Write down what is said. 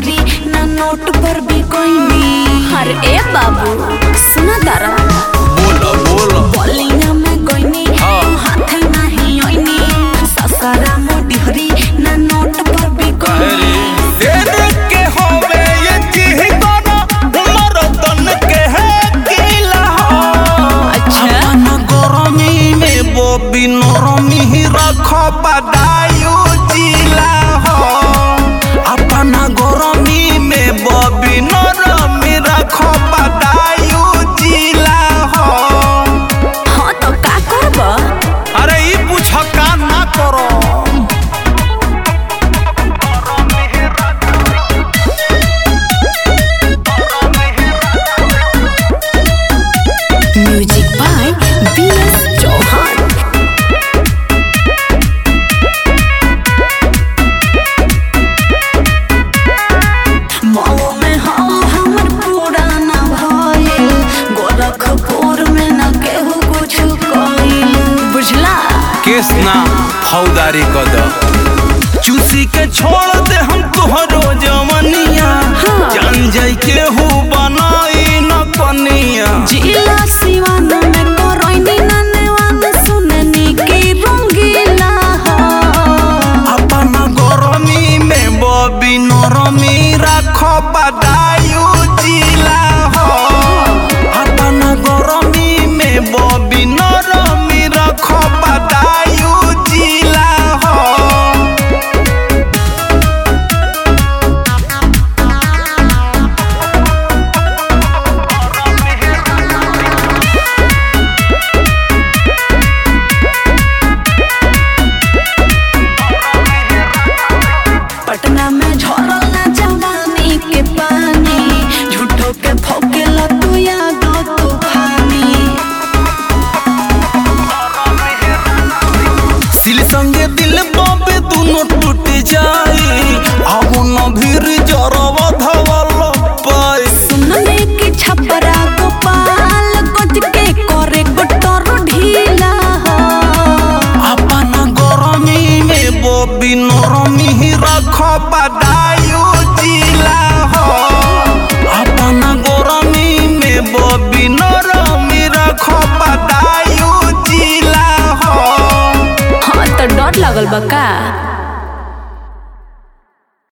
डिहरी ना नोट पर भी कोई नहीं अरे ए बाबू सुना तारा बोला बोला बलिया में कोई नहीं हाँ। हाथ नहीं ओइनी ससरा मो डिहरी ना नोट पर भी कोई अरे नहीं देने के होवे ये चीही गाना उमर तन के है गीला अच्छा। अपन गरमी में बोबी नरमी ही रखो बदायु जिला हो अपन गरमी में बोबी नरमी रखो बदायु जिला हो हाँ तो का करबा अरे ई पूछ का ना करो music by B S Chauhan Mau में हम हमर पुराना भइल गोरखपुर में न केहू कुछ कइल बुझला केस ना फौदारी कद चूसी के छोड़ दे हम तोहरो जवनिया हाँ। जान जाई के हु बनाई न कनिया जिला सिवान में करैनी ननवान सुननी की रंगीला हो अपन गरमी में बबी नरमी राख बदायु जिला हो अपन गरमी में बबी नरमी राख बदायु जिला हो पटना में झरल ना जवानी के पानी झूठो के फौकेला तू याद तूफानी सिल संगे दिल बाबे दोनों टूट जाए अब न भीर जरब धवल पाए सुनने की छपरा गोपाल गज के करे गोटर ढीला हो अपन गरमी में बबी नरमी ही रख बदायु जिला हो अपन गरमी में बबी नरमी रख बदायु जिला हो हाँ तो डर लगल बा का